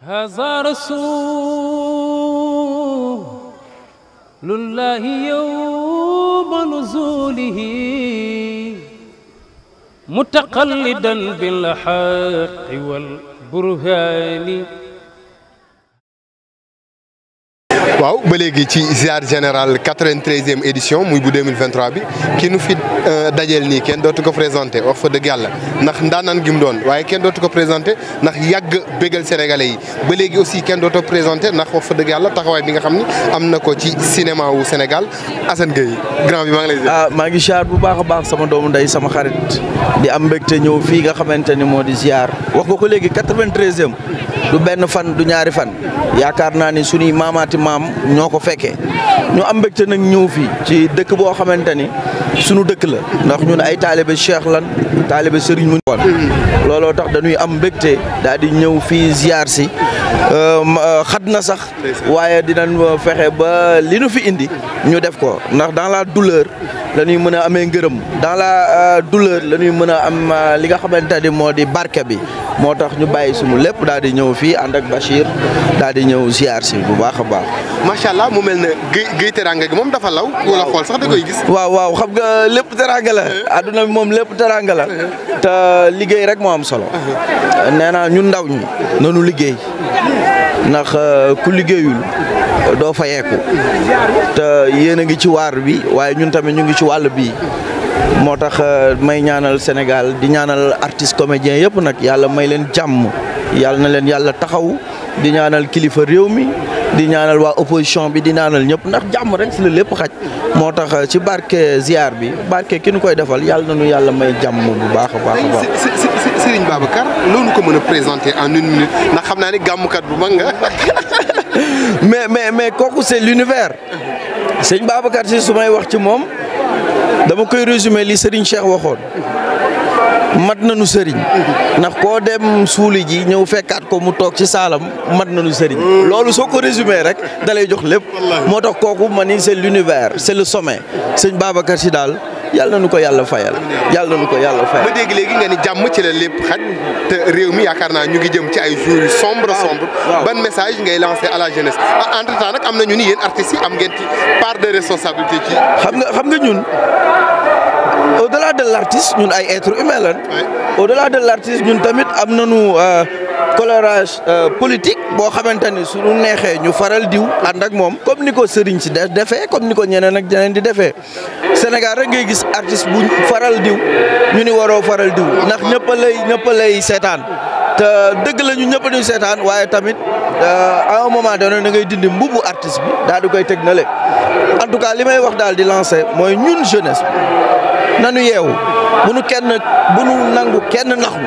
هذا رسول الله يوم نزوله متقلدا بالحق والبرهان waaw ba léegi ci ziar général 93e édition muy bu 2023 bi ki nu fi dajeel nii kenn dootu ko présenté wax fa dëgg yàlla ndax ndaanaan gi mu doon waaye kenn dootu ko présenté ndax yàgg bégal sénégalais yi ba léegi aussi kenn dootu ko présenté ndax wax fa dëgg yàlla taxawaay bi nga xam ni am na ko ci cinéma wu Sénégal Assane Gueye grand bi maa ngi lay ah maa ngi ziar bu baax a baax sama doomu ndey sama xarit di am mbégte ñëw fii nga xamante ni moo di ziar wax nga ko léegi 93e du benn fan du ñaari fan yaakaar naa ni suñuy maamaati maam ñoo ko fekkee ñu am mbégte nag ñëw fii ci dëkk boo xamante ni sunu dëkk la ndax ñun ay taalibe cheikh lan taalibe sëriñ mu woon looloo tax dañuy am mbégte daal di ñëw fii ziar si xat na sax waaye dinañ fexe ba li nu fi indi ñu def ko ndax dans la douleur la ñuy mën a amee ngërëm dans la douleur la ñuy mën a am li nga xamante ni moo di barke bi moo tax ñu bàyyi suñu lépp daal di ñëw fii ànd ak Bachir daal di ñëw ziar si bu baax a baax. macha allah mu mel ne Gueye Gueye Teranga gi moom dafa law. wala xool sax da koy gis. waaw waaw xam nga lépp teranga la. adduna bi moom lépp teranga la. te liggéey rek moo am solo. nee naa ñun ndaw ñi nanu liggéey ndax ku liggéeyul doo fayeeku te yéen a ngi ci waar bi waaye ñun tamit ñu ngi ci wàll bii. moo tax may ñaanal Sénégal di ñaanal artiste comédien yëpp nag yàlla may leen jàmm yàlla na leen yàlla taxaw di ñaanal kilifa réew mi di ñaanal waa opposition bi di ñaanal ñëpp ndax jàmm rek si la lépp xaj moo tax ci barke ziar bi barke ki nu koy defal yàlla na nu yàlla may jàmm bu baax a baax a baax. Serigne Babacar loolu ko mën a présenter en une minute ndax xam naa ni gàmmukat bu mag nga. mais mais mais kooku c'est l'univers sëñ Babacar si su may wax ci moom. dama koy résumer li Serigne Cheikh waxoon mat nañu sëriñ ndax koo dem suuli ji ñëw fekkaat ko mu toog ci saalam mat nañu sëriñ loolu soo ko résumé rek da lay jox lépp moo tax kooku ma ni c'est l'univers c'est le sommet sëñ Babacar si daal yàlla na nu ko yàlla fayal yàlla na nu ko yàlla fayal. ba dégg léegi nga ni jàmm ci la lépp xaj te réew mi yaakaar naa ñu ngi jëm ci ay jours yu sombre sombre ban message ngay lancer à la jeunesse ah entre temps nag am na ñu ni yéen artistes yi am ngeen ci part de responsabilité ci. xam nga xam nga ñun au-delà de l'artiste ñun ay êtres humains lan au-delà de l'artiste ñun tamit am nañu colorage politique boo xamante ni suñu neexee ñu faral diw ànd ak moom comme ni ko sëriñ si de defee comme ni ko ñeneen ak ñeneen di defee Sénégal rek ngay gis artiste bu faral diw ñu ni waroo faral diw ndax ñëpp a lay ñëpp a lay seetaan te dëgg la ñu ñëpp a seetaan waaye tamit à un moment donné da ngay dindi mbubu artiste bi daal di koy teg na le en tout cas li may wax daal di lancer mooy ñun jeunesse bi nanu yeewu bu nu kenn bu nu nangu kenn naxu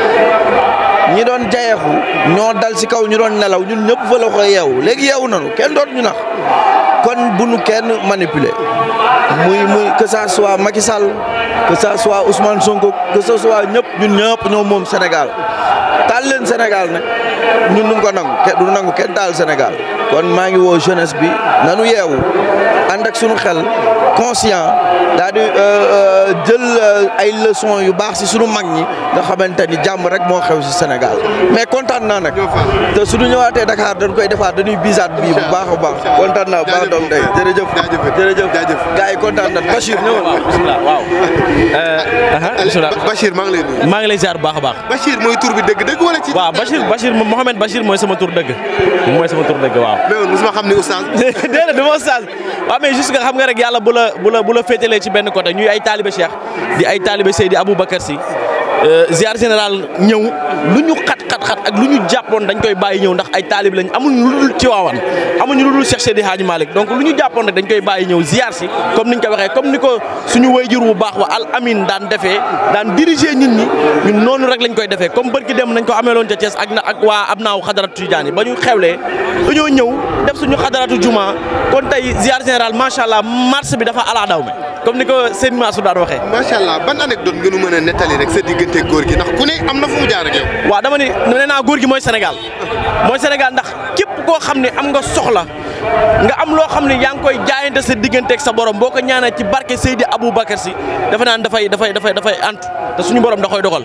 ñi doon jayeexu ñoo dal ci kaw ñu doon nelaw ñun ñëpp fa la ko yeewu léegi yeewu nanu kenn doot ñu nax kon bu nu kenn manipuler muy muy que ça soit Macky Sall que ça soit Ousmane Sonko que ce soit ñëpp ñun ñëpp ñoo moom Sénégal taal leen Sénégal nag ñun duñ ko nangu du nangu kenn taal Sénégal kon maa ngi woo jeunesse bi nanu yeewu ànd ak sunu xel conscient daal di jël ay leçons yu baax ci sunu mag ñi nga xamante ni jàmm rek moo xew ci Sénégal mais kontaan naa nag te suñu ñëwaatee Dakar dañ koy defaat dañuy bisaat bii bu baax a baax kontaan naa baax doom day jërëjëf jërëjëf jaajëf gars yi kontaan na Bachir ñëwal bismillah waaw bismillah Bachir maa ngi lay nuyu. maa ngi lay ziar bu baax a baax Bachir mooy tur bi dëgg-dëgg wala ci. waaw Bachir Bachir Mohamed Bachir mooy sama tur dëgg mooy sama tur dëgg waaw mais mosuma xam ni oustaz. déedéet du ma oustaz waaw mais juste nga xam nga rek yàlla bu la bu la bu la féetalee ci benn côté ñuy ay taalibe Cheikh di ay taalibe Seydi Aboubacar Sy ziar général ñëw lu ñu xat xat xat ak lu ñu jàppoon dañ koy bàyyi ñëw ndax ay taalib lañ amuñu lu dul Tiwaawan amuñu lu dul Cheikh Seydi Hadji Malick donc lu ñu jàppoon rek dañ koy bàyyi ñëw ziar si comme niñ ko waxee comme ni ko suñu wayjur bu baax wa al amin daan defee daan diriger nit ñi ñun noonu rek lañ koy defee comme bërki dem nañ ko ameeloon ca Thiès ak na ak waa ab naaw xadaratu Tidiane yi ba ñu xewlee dañoo ñëw def suñu xadaratu juma kon tey ziar général macha allah marche bi dafa ala daw me comme ni ko seen Mansour daan waxee macha allah ban anecdote nga nu mën a nettali rek sa diggante góor gi ndax ku ne am na fu mu jaar ak yow. waaw dama ni nee naa góor gi mooy Sénégal mooy Sénégal ndax képp koo xam ne am nga soxla nga am loo xam ne yaa ngi koy jaayante sa digganteeg sa borom boo ko ñaanee ci barke Seydi Aboubacar si dafa naan dafay dafay dafay dafay antu te suñu borom da koy dogal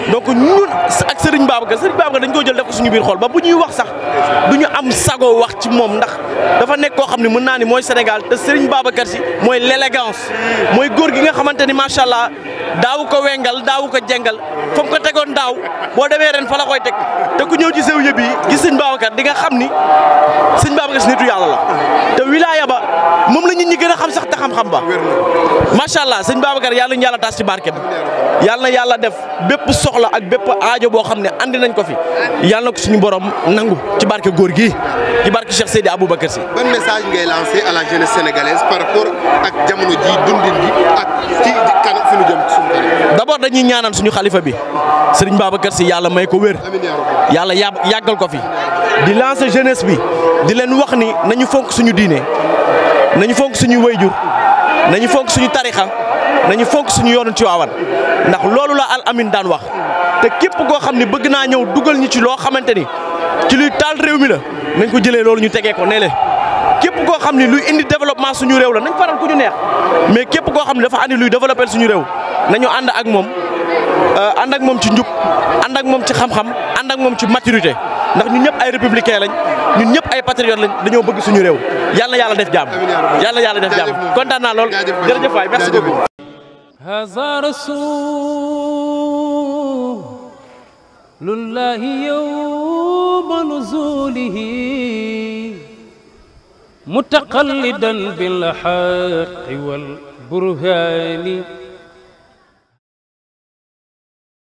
donc ñun ak Serigne Babacar Serigne Babacar dañ ko jël def ko suñu biir xol ba bu ñuy wax sax du ñu am sago wax ci moom ndax dafa nekk koo xam ne mën naa ni mooy Sénégal te Serigne Babacar si mooy l'élégance mooy góor gi nga xamante ni macha allah daawu ko wengal daawu ko jengal fa mu ko tegoon daaw boo demee ren fa la koy teg te ku ñëw ci sew yëpp yi gis Serigne Babacar di nga xam ni Serigne Babacar si nitu yàlla la te wilaya ba moom la nit ñi gën a xam sax te xam-xam ba macha allah Serigne Babacar yàlla ñu yàlla taas ci barke bi yàlla na yàlla def bépp soxla ak bépp aajo boo xam ne andi nañ ko fi yàlla na ko suñu borom nangu ci barke góor gi ci barke Cheikh Seydi Aboubacar Sy. ban message ngay lancé à la jeunesse sénégalaise par rapport ak jamono ji dundin gi ak ci kan fi nu jëm ci suñu kanam. d'abord dañuy ñaanal suñu xalifa bi Serigne Babacar Sy yàlla may ko wér amiin yaa rabbi. yàlla yà yàggal ko fi di lancer jeunesse bi di leen wax ni nañu fonk suñu diine nañu fonk suñu wayjur nañu fonk suñu tarixa nañu fonk suñu yoonu Tiwaawan ndax loolu la al amin daan wax te képp koo xam ne bëgg naa ñëw dugal ñu ci loo xamante ni ci luy taal réew mi la nañ ko jëlee loolu ñu tegee ko ne le képp koo xam ne luy indi développement suñu réew la nañ faral ku ñu neex mais képp koo xam ne dafa andi luy développer suñu réew nañu ànd ak moom ànd ak moom ci njub ànd ak moom ci xam-xam ànd ak moom ci maturité ndax ñun ñëpp ay républicain lañ ñun ñëpp ay patriotes lañ dañoo bëgg suñu réew yàlla yàlla def jàmm yàlla yàlla def jàmm kontaan naa lool jërëjëf waay merci beaucoup. هذا رسول الله يوم نزوله متقلدا بالحق والبرهان